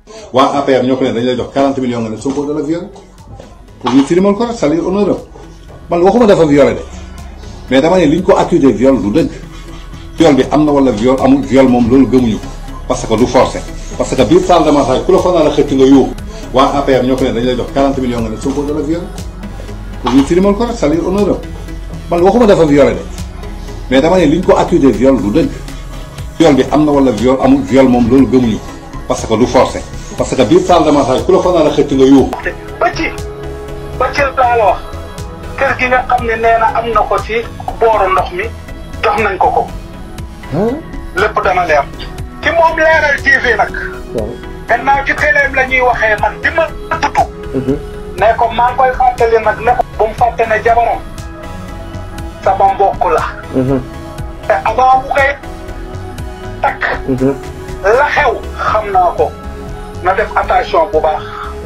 waa APR ñoo ko ne dañ lay jox 40 millions nga ne Sonko da la violé pour ñu tilimal ko rek salir honneur am man waxuma dafa violé de mais dama ne liñ ko accusé viol du dëgg viol bi am na wala viol amul viol moom loolu gëmuñu ko parce que du forcé parce que biir salle de massage ku la fa naan a xëcc nga yóbbu waa APR ñoo ko ne dañ lay jox 40 millions nga ne Sonko da la violé pour ñu tilimal ko rek salir honneur am man waxuma dafa violé de mais dama ne liñ ko accusé viol du dëgg viol bi am na wala viol amul viol moom loolu gëmuñu ko parce que du forcé parce que biir salle de massage ku la fa naan a xëcc nga yóbbu ba ci ba ci laa la wax kër gi nga xam ne nee na am na ko ci booru ndox mi jox nañ ko ko lépp dana leer ci moom leeral TV nag gannaaw ci téléem la ñuy waxee man bi ma tudd ne ko maa ngi koy fàttali nag ne ko bu mu fàtte ne jabaram sama mbokk la te avant mu koy takk la xew xam naa ko na def attention bu baax